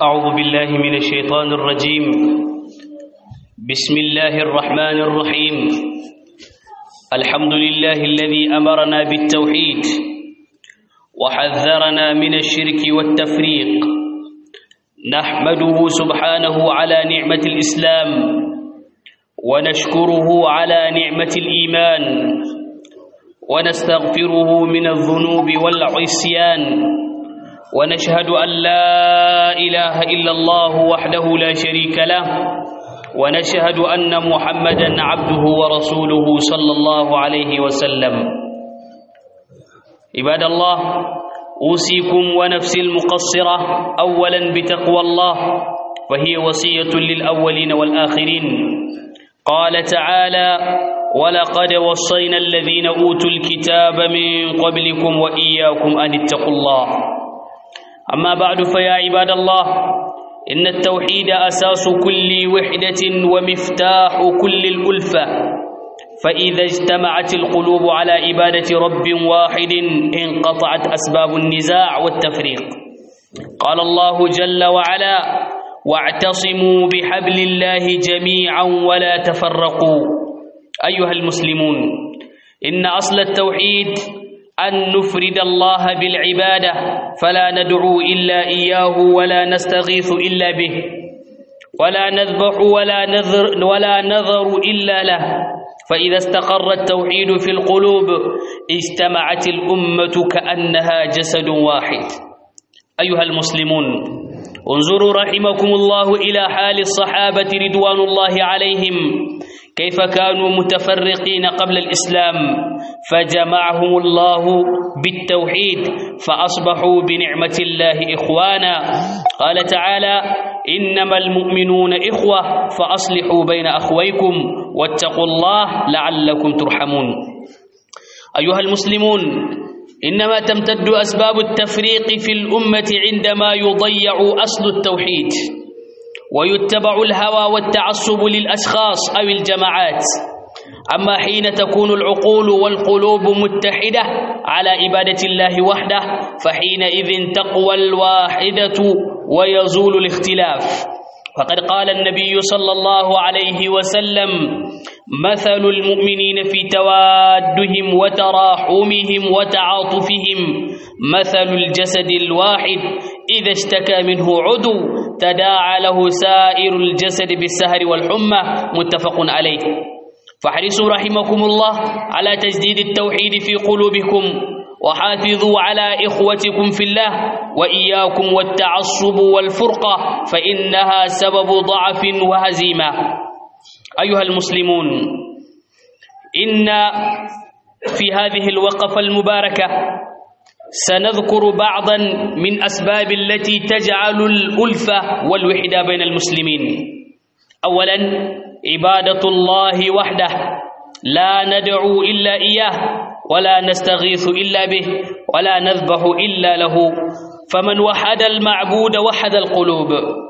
أعوذ بالله من الشيطان الرجيم بسم الله الرحمن الرحيم الحمد لله الذي أمرنا بالتوحيد وحذرنا من الشرك والتفريق نحمده سبحانه على نعمة الإسلام ونشكره على نعمة الإيمان ونستغفره من الذنوب والعصيان ونشهد أن لا إله إلا الله وحده لا شريك له ونشهد أن محمدا عبده ورسوله صلى الله عليه وسلم عباد الله أوصيكم ونفسي المقصرة أولا بتقوى الله وهي وصية للأولين والآخرين قال تعالى ولقد وصينا الذين أوتوا الكتاب من قبلكم وإياكم أن اتقوا الله أما بعد فيا عباد الله إن التوحيد أساس كل وحدة ومفتاح كل الألفة فإذا اجتمعت القلوب على عبادة رب واحد انقطعت أسباب النزاع والتفريق قال الله جل وعلا واعتصموا بحبل الله جميعا ولا تفرقوا أيها المسلمون إن أصل التوحيد أن نفرد الله بالعبادة فلا ندعو إلا إياه ولا نستغيث إلا به ولا نذبح ولا نذر ولا نذر إلا له فإذا استقر التوحيد في القلوب اجتمعت الأمة كأنها جسد واحد أيها المسلمون انظروا رحمكم الله إلى حال الصحابة رضوان الله عليهم كيف كانوا متفرقين قبل الإسلام فجمعهم الله بالتوحيد فأصبحوا بنعمة الله إخوانا قال تعالى إنما المؤمنون إخوة فأصلحوا بين أخويكم واتقوا الله لعلكم ترحمون أيها المسلمون إنما تمتد أسباب التفريق في الأمة عندما يضيع أصل التوحيد ويتبع الهوى والتعصب للأشخاص أو الجماعات أما حين تكون العقول والقلوب متحدة على عبادة الله وحده فحينئذ تقوى الواحدة ويزول الاختلاف فقد قال النبي صلى الله عليه وسلم مثل المؤمنين في توادهم وتراحمهم وتعاطفهم مثل الجسد الواحد إذا اشتكى منه عضو تداعى له سائر الجسد بالسهر والحمى متفق عليه فاحرصوا رحمكم الله على تجديد التوحيد في قلوبكم وحافظوا على إخوتكم في الله وإياكم والتعصب والفرقة فإنها سبب ضعف وهزيمة أيها المسلمون إن في هذه الوقفة المباركة سنذكر بعضا من أسباب التي تجعل الألفة والوحدة بين المسلمين أولا عبادة الله وحده لا ندعو إلا إياه ولا نستغيث إلا به ولا نذبح إلا له فمن وحد المعبود وحد القلوب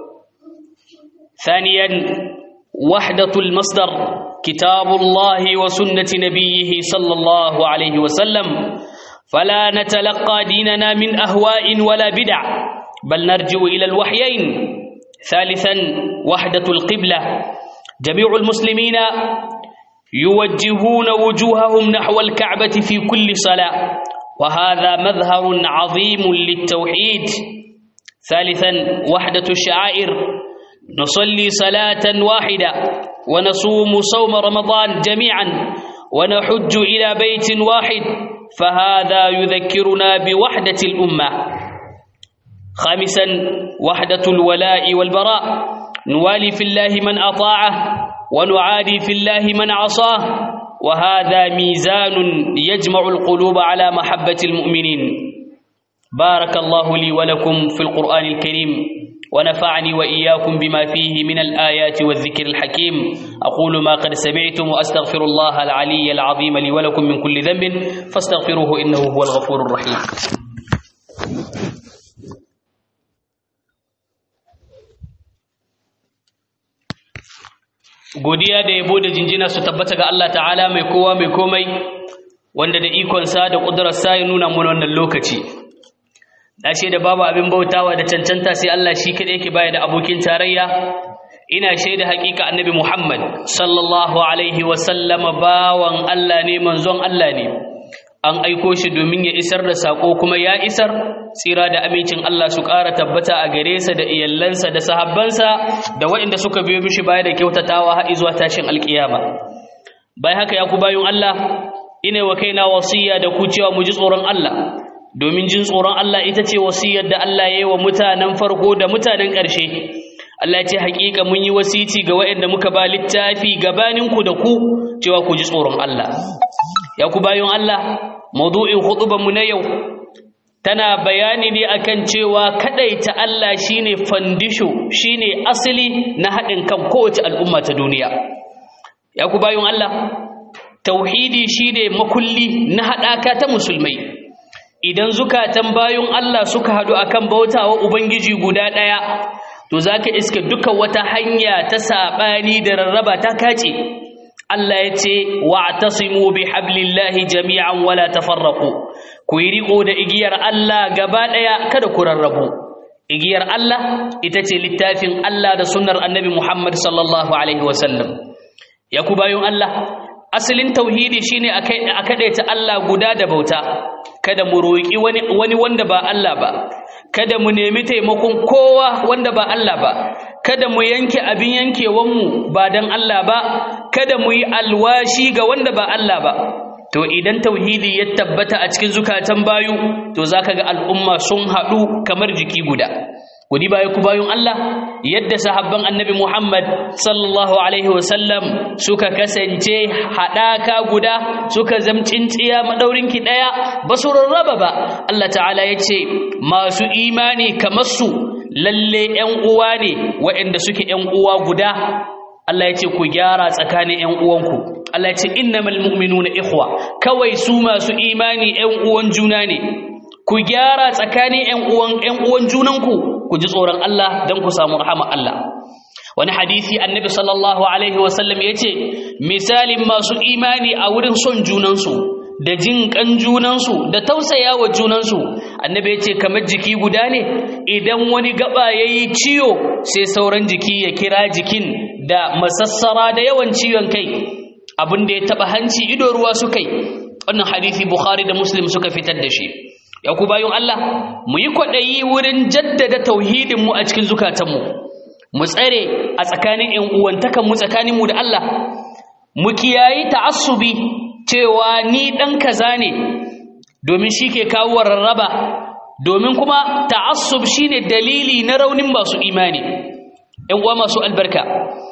ثانيا وحدة المصدر كتاب الله وسنة نبيه صلى الله عليه وسلم فلا نتلقى ديننا من أهواء ولا بدع بل نرجع إلى الوحيين ثالثا وحدة القبلة جميع المسلمين يوجهون وجوههم نحو الكعبة في كل صلاة وهذا مظهر عظيم للتوحيد ثالثا وحدة الشعائر نصلي صلاة واحدة ونصوم صوم رمضان جميعا ونحج إلى بيت واحد فهذا يذكرنا بوحدة الأمة خامسا وحدة الولاء والبراء نوالي في الله من أطاعه ونعادي في الله من عصاه وهذا ميزان يجمع القلوب على محبة المؤمنين بارك الله لي ولكم في القرآن الكريم ونفعني وإياكم بما فيه من الآيات والذكر الحكيم أقول ما قد سمعتم وأستغفر الله العلي العظيم لي ولكم من كل ذنب فاستغفروه إنه هو الغفور الرحيم godiya da yabo da jinjina su tabbata ga Allah ta'ala mai kowa mai komai wanda da ikonsa da ƙudurarsa ya nuna mana wannan lokaci na shaida babu abin bautawa da cancanta sai Allah shi kadai yake baya da abokin tarayya ina shaida hakika annabi Muhammad sallallahu alaihi wa sallama bawan Allah ne manzon Allah ne an aiko shi domin ya isar da sako kuma ya isar tsira da amincin Allah su ƙara tabbata a gare sa da iyallansa da sahabbansa da waɗanda suka biyo mishi baya da kyautatawa har zuwa tashin alkiyama bai haka ya ku bayun Allah ina wa kaina wasiya da ku cewa mu ji tsoron Allah domin jin tsoron Allah ita ce wasiyar da Allah ya yi wa mutanen farko da mutanen ƙarshe Allah ce haƙiƙa mun yi wasici ga waɗanda muka ba littafi gabaninku da ku cewa ku ji tsoron Allah ya ku bayan Allah maudu'in mu na yau tana bayani ne akan cewa kadaita Allah shine fandisho shine asali na haɗin kan kowace al'umma ta duniya ya ku bayan Allah tauhidi shine makulli na haɗaka ta musulmai idan zukatan bayan Allah suka haɗu akan bautawa ubangiji guda ɗaya to zaka iska duka wata hanya ta saɓani da rarraba ta kace Allah ya ce wa'tasimu bihablillahi jami'an wala tafarraqu ku yi riko da igiyar Allah gaba daya kada ku rarrabu igiyar Allah ita ce littafin Allah da sunnar Annabi Muhammad sallallahu alaihi wasallam ya ku bayon Allah asalin tauhidi shine akai akadaita Allah guda da bauta kada mu roki wani wani wanda ba Allah ba kada mu nemi taimakon kowa wanda ba Allah ba kada mu yanke abin yankewanmu ba don Allah ba kada mu yi alwashi ga wanda ba Allah ba to idan tauhidi ya tabbata a cikin zukatan bayu to zaka ga al'umma sun haɗu kamar jiki guda kudi baya ku bayun Allah yadda sahabban annabi Muhammad sallallahu alaihi wasallam suka kasance haɗaka guda suka zamcin tsiya madaurinki ɗaya ba su rarraba ba Allah ta'ala ya ce masu imani kamar su lalle ‘yan uwa ne waɗanda suke ‘yan uwa guda Allah ya ce ku gyara tsakanin ‘yan uwanku Allah ya ce innamal mu'minuna ikhwa kawai su masu imani ‘yan uwan juna ne ku gyara tsakanin ‘yan uwan ‘yan uwan junanku ku ji tsoron Allah don ku samu rahama Allah wani hadisi annabi sallallahu alaihi wasallam ya ce misalin masu imani a wurin son junansu da jin kan junansu da tausaya wa junansu annabi ya ce kamar jiki guda ne idan wani gaba ya yi ciwo sai sauran jiki ya kira jikin da masassara da yawan ciwon kai abin da ya taba hanci ido ruwa su kai wannan hadisi bukhari da muslim suka fitar da shi ya ku bayan Allah mu yi kwaɗayi wurin jaddada tauhidinmu a cikin zukatanmu mu tsare a tsakanin ‘yan uwantakanmu tsakaninmu da Allah mu kiyayi ta'assubi cewa ni ɗan kaza ne domin shi ke kawo rarraba domin kuma ta'assub shine dalili na raunin masu imani ‘yan uwa masu albarka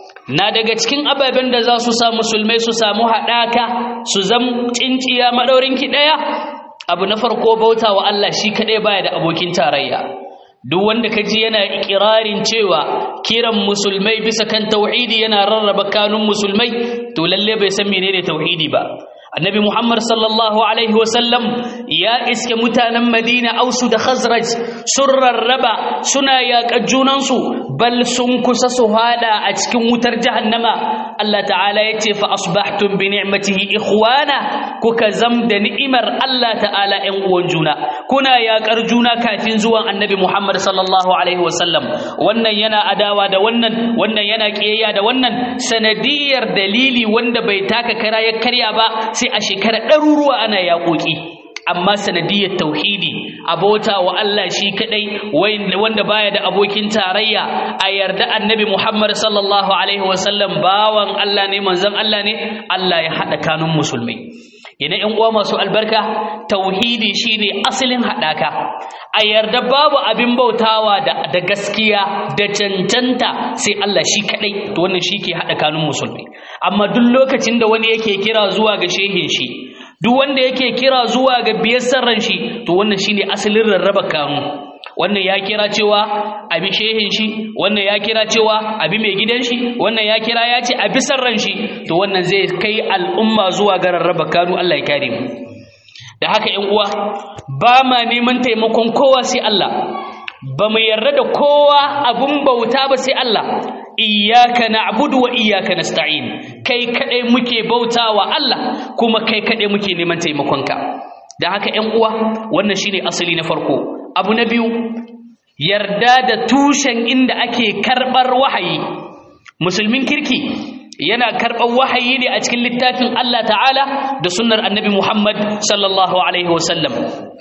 na daga cikin ababen da za su sa musulmai su samu haɗaka su zam cinciya maɗaurinki ɗaya abu na farko bauta wa Allah shi kaɗai baya da abokin tarayya duk wanda kaji yana ikirarin cewa kiran musulmai bisa kan tauhidi yana rarraba kanun musulmai to lalle bai san menene tauhidi ba annabi muhammad sallallahu alaihi wasallam ya iske mutanen madina ausu da khazraj sun rarraba suna yaƙa junansu bal sun kusa su hada a cikin wutar jahannama Allah ta'ala ya ce fa asbahtum bi ni'matihi ikhwana kuka zam da ni'imar Allah ta'ala ƴan uwan juna kuna yaƙar juna kafin zuwan annabi muhammad sallallahu alaihi wasallam wannan yana adawa da wannan wannan yana kiyayya da wannan sanadiyar dalili wanda bai taka kara ya karya ba sai a shekara ɗaruruwa ana yaƙoƙi amma sanadiyar tauhidi abota wa Allah shi kadai wanda baya da abokin tarayya a yarda annabi Muhammad sallallahu alaihi wasallam bawan Allah ne manzon Allah ne Allah ya hada kanun musulmai yana ƴan uwa masu albarka tauhidi shine asalin hadaka a yarda babu abin bautawa da, da gaskiya da cancanta sai Allah shi kadai to wannan shi ke hada kanun musulmai amma duk lokacin da wani yake kira zuwa ga shehin shi duk wanda yake kira zuwa ga biyar sarran shi to wannan shine asalin rarraba kanu wannan ya kira cewa abi shehin shi wannan ya kira cewa abi mai gidan shi wannan ya kira ya ce abi sarran shi to wannan zai kai al'umma zuwa ga rarraba kanu Allah ya kare mu da haka ƴan uwa ba ma neman taimakon kowa sai Allah ba mu yarda da kowa abun bauta ba sai Allah iyyaka na'budu wa iyyaka nasta'in kai kadai muke bautawa Allah kuma kai kadai muke neman taimakonka da haka ƴan uwa wannan shine asali na farko abu na biyu yarda da tushen inda ake karɓar wahayi musulmin kirki yana karɓar wahayi ne a cikin littafin Allah ta'ala da sunnar annabi Muhammad sallallahu alaihi wasallam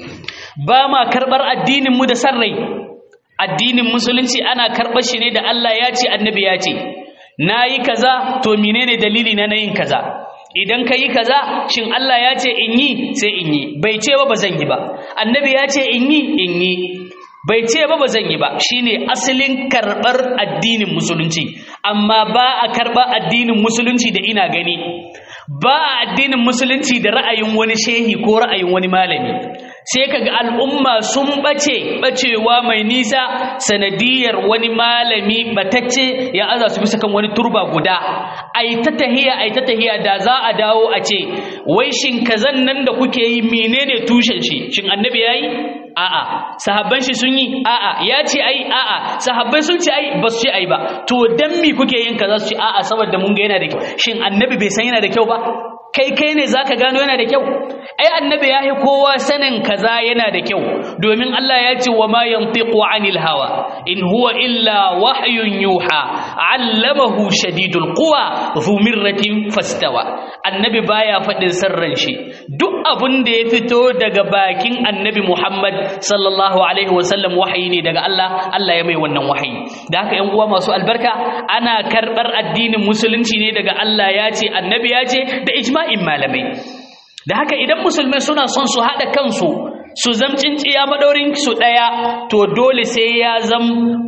ba ma karɓar addininmu da sarrai addinin musulunci ana karɓar shi ne da Allah ya ce annabi ya ce na yi kaza to menene dalili na yin kaza idan ka yi kaza shin Allah ya ce in yi sai in yi bai ce ba ba zan yi ba annabi ya ce in yi in yi bai ce ba ba zan yi ba shine asalin karɓar addinin musulunci amma ba a karɓar addinin musulunci da ina gani ba a addinin musulunci da ra'ayin wani shehi ko ra'ayin wani malami sai kaga al'umma sun bace bacewa mai nisa sanadiyar wani malami batacce ya aza su bisa kan wani turba guda ai ta tahiya ai ta tahiya da za a dawo a ce wai shin kazan nan da kuke yi menene tushen shi shin annabi yayi a'a sahabban shi sun yi a'a ya ce ai a'a sahabbai sun ce ai ba su ce ai ba to dan mi kuke yin kaza su ce a'a saboda mun ga yana da kyau shin annabi bai san yana da kyau ba kai kai ne zaka gano yana da kyau ai annabi yahi kowa sanin kaza yana da kyau domin Allah ya ce wa ma yantiqu anil hawa in huwa illa wahyun yuha allamahu shadidul quwa dhu mirratin fastawa annabi baya fadin sirran shi duk abun da ya fito daga bakin annabi Muhammad sallallahu alaihi wasallam wahayi ne daga Allah Allah ya mai wannan wahayi da haka ƴan uwa masu albarka ana karbar addinin musulunci ne daga Allah ya ce annabi ya ce da ijma'in malamai da haka idan musulmai suna son su haɗa kansu su zam tsinciya madaurin su ɗaya to dole sai ya zam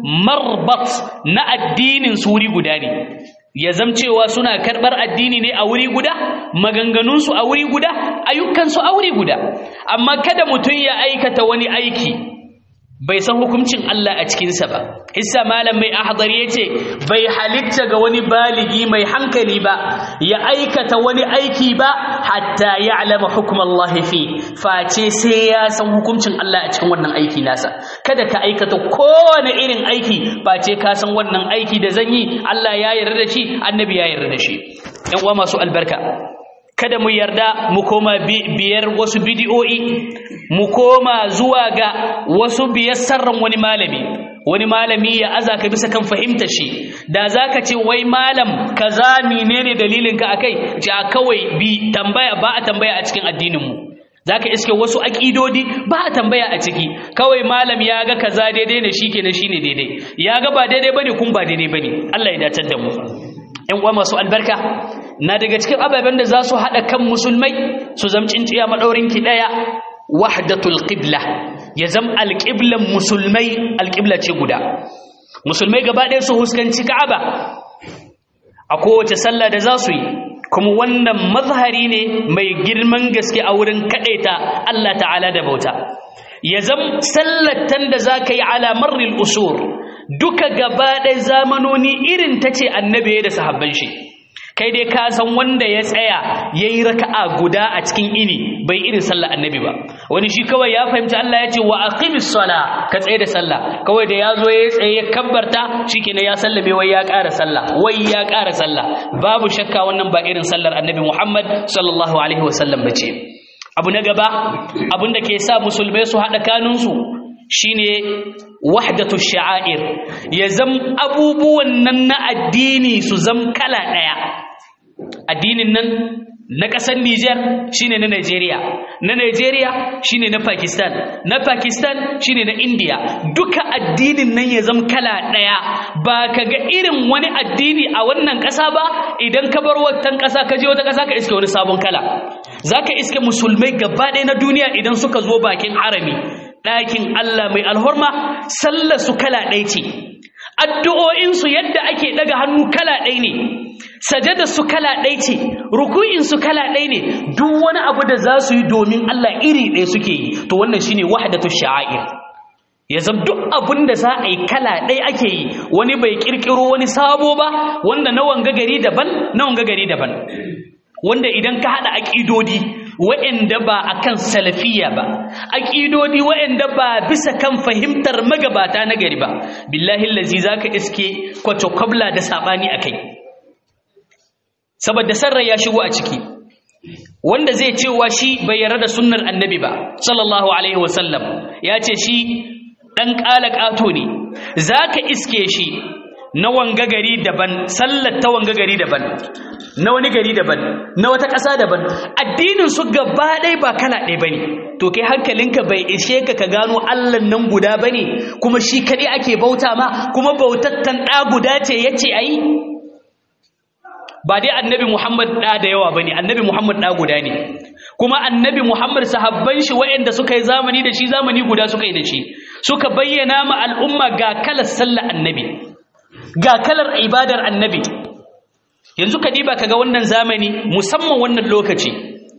marbat na addinin su wuri guda ne ya zam cewa suna karɓar addini ne a wuri guda maganganunsu a wuri guda ayyukansu a wuri guda amma kada mutum ya aikata wani aiki bai san hukuncin Allah a cikinsa ba isa malam mai ahdari ya ce bai halitta ga wani baligi mai hankali ba ya aikata wani aiki ba hatta ya alama hukumar Allah fi face sai ya san hukuncin Allah a cikin wannan aiki nasa kada ka aikata kowane irin aiki face ka san wannan aiki da zan yi Allah ya yarda da shi annabi ya yarda da shi yan uwa masu albarka kada mu yarda mu koma biyar wasu bidiyo'i mu koma zuwa ga wasu biyar sarran wani malami wani malami ya aza ka bisa kan fahimta shi da zaka ce wai malam kaza menene dalilin ka akai ja kawai bi tambaya ba a tambaya a cikin addinin mu zaka iske wasu aqidodi ba a tambaya a ciki kawai malam ya ga kaza daidai ne shikenan shine daidai ya ga ba daidai bane kun ba daidai bane Allah ya dace da mu ‘yan uwa masu albarka na daga cikin ababen da za su haɗa kan musulmai su zamcin ciya maɗaurinki ɗaya wahdatul qibla ya zam alƙiblan musulmai alƙibla ce guda musulmai gaba ɗaya su huskanci ka'aba a kowace sallah da za su yi kuma wannan mazhari ne mai girman gaske a wurin kaɗaita Allah ta'ala da bauta ya zam sallatan da za ka yi ala marril usur duka gaba ɗaya zamanoni irin ta ce annabi da sahabban shi kai dai ka san wanda ya tsaya ya yi raka'a guda a cikin ini bai irin sallah annabi ba wani shi kawai ya fahimci Allah ya ce wa aqimis sala ka tsaye da sallah kawai da ya zo ya tsaye ya kabbarta shikenan ya sallame wai ya ƙara sallah wai ya ƙara sallah babu shakka wannan ba irin sallar annabi Muhammad sallallahu alaihi wasallam bace abu na gaba abin da ke sa musulmai su haɗa kanunsu shine wahdatu sha'air ya zam abubuwan nan na addini su zam kala ɗaya addinin nan na ƙasar Nijar shine na Najeriya na Najeriya shine na Pakistan na Pakistan shine na India duka addinin nan ya zam kala ɗaya ba ka ga irin wani addini a wannan ƙasa ba idan ka bar watan ƙasa ka je wata ƙasa ka iske wani sabon kala zaka iske musulmai gaba ɗaya na duniya idan suka zo bakin harami ɗakin Allah mai alhorma sallar su kala ɗaya ce addu'o'insu yadda ake ɗaga hannu kala ɗaya ne sajada su kala ɗaya ce ruku'in su kala ɗaya ne duk wani abu da za su yi domin Allah iri ɗaya suke yi to wannan shine wahdatu sha'air ya zama duk abin da za a yi kala ɗaya ake yi wani bai ƙirƙiro wani sabo ba wanda na wanga gari daban na wanga gari daban wanda idan ka haɗa aƙidodi wa'anda ba a kan salafiya ba aƙidodi wa'anda ba bisa kan fahimtar magabata na gari ba billahi lazi za ka iske kwacokwabla da saɓani a kai saboda sarrai ya shigo a ciki wanda zai cewa shi bai yarda da sunnar annabi ba sallallahu alaihi wasallam ya ce shi dan ƙato ne zaka iske shi na wanga gari daban sallar ta wanga gari daban na wani gari daban na wata ƙasa daban addinin su gaba ɗaya ba kala ɗaya bane to kai hankalinka bai ishe ka ka gano Allah nan guda bane kuma shi kaɗai ake bauta ma kuma bautattan ɗa guda ce yace ayi ba dai annabi Muhammad ɗa da yawa bane annabi Muhammad ɗa guda ne kuma annabi Muhammad sahabban shi waɗanda suka yi zamani da shi zamani guda suka yi da shi suka bayyana ma al'umma ga kalar sallar annabi ga kalar ibadar annabi yanzu ka diba kaga wannan zamani musamman wannan lokaci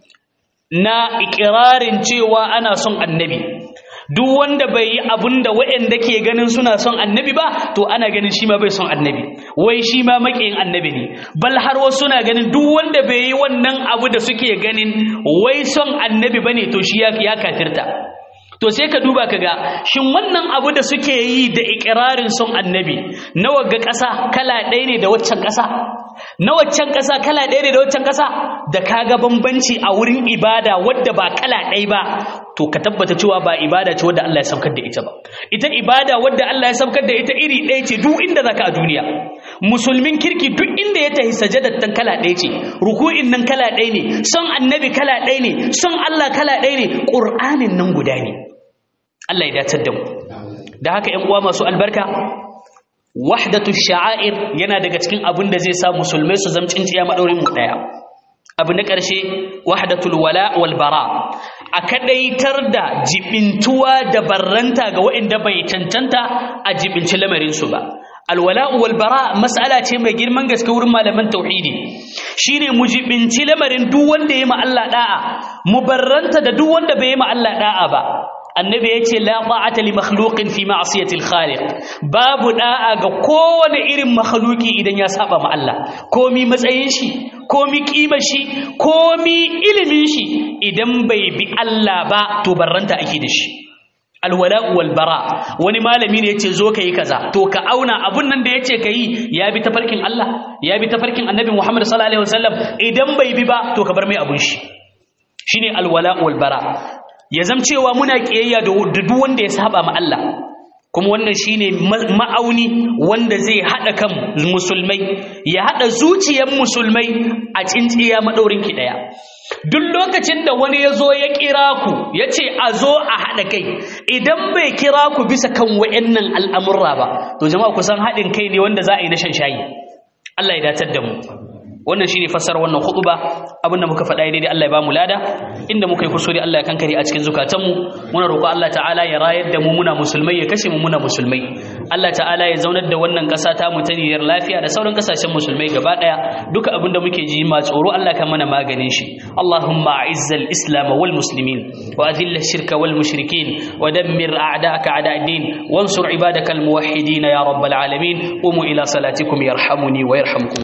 na ikirarin cewa ana son annabi duk wanda bai yi abun da waɗanda ke ganin suna son annabi ba to ana ganin shi ma bai son annabi wai shi ma maƙiyin annabi ne bal har wasu suna ganin duk wanda bai yi wannan abu da suke ganin wai son annabi bane to shi ya kafirta to sai ka duba ka ga shin wannan abu da suke yi da ikirarin son annabi nawa ga ƙasa kala ɗaya ne da waccan ƙasa na waccan ƙasa kala ɗaya ne da waccan ƙasa da kaga bambanci a wurin ibada wadda ba kala ɗaya ba to ka tabbata cewa ba ibada ce wadda Allah ya saukar da ita ba ita ibada wadda Allah ya saukar da ita iri ɗaya ce duk inda zaka a duniya musulmin kirki duk inda ya tahi sajadar tan kala ɗaya ce ruku'in nan kala ɗaya ne son annabi kala ɗaya ne son Allah kala ɗaya ne ƙur'anin nan guda ne Allah ya dacar da mu da haka ƴan uwa masu albarka wahdatu sha'air yana daga cikin abin da zai sa musulmai su zama cinciya madaurin mu daya abu na ƙarshe wahdatul wala wal bara a kadaitar da jibintuwa da barranta ga waɗanda bai cancanta a jibinci lamarin su ba alwala'u wal bara mas'ala ce mai girman gaske wurin malaman tauhidi shine mu jibinci lamarin duk wanda yayi ma Allah da'a mu barranta da duk wanda bai yi ma Allah da'a ba annabi ya ce la ta'ata li makhluqin fi ma'siyati al-khaliq babu da'a ga kowane irin makhluki idan ya saba ma Allah komi matsayin shi komi kimar shi komi ilimin shi idan bai bi Allah ba to barranta ake da shi alwala'u wal bara wani malami ne yace zo kai kaza to ka auna abun nan da yace kai ya bi tafarkin Allah ya bi tafarkin annabi Muhammad sallallahu alaihi wasallam idan bai bi ba to ka bar mai abun shi shine alwala'u wal bara ya zam cewa muna kiyayya da duk wanda ya saba ma Allah kuma wannan shine ma'auni wanda zai hada kan musulmai ya hada zuciyar musulmai a cinciya madaurin ki daya duk lokacin da wani ya zo ya kira ku ya ce a zo a haɗa kai idan bai kira ku bisa kan wa'annan al'amurra ba to jama'a kusan haɗin kai ne wanda za a yi na shan shayi Allah ya datar da mu wannan shine fassara wannan khutba abinda muka faɗa daidai Allah ya bamu lada inda muka yi kusuri Allah ya kankare a cikin zukatanmu muna roƙo Allah ta'ala ya rayar da mu muna musulmai ya kashe mu muna musulmai Allah ta'ala ya zaunar da wannan ƙasa ta mu ta niyyar lafiya da sauran ƙasashen musulmai gaba ɗaya duka abinda muke ji ma tsoro Allah ka mana maganin shi Allahumma a'izzal islam wal muslimin wa adhill ash-shirka wal mushrikin wa dammir a'da'aka a'da'id-din wansur ibadakal muwahhidin ya rabbal alamin qumu ila salatikum yarhamuni wa yarhamkum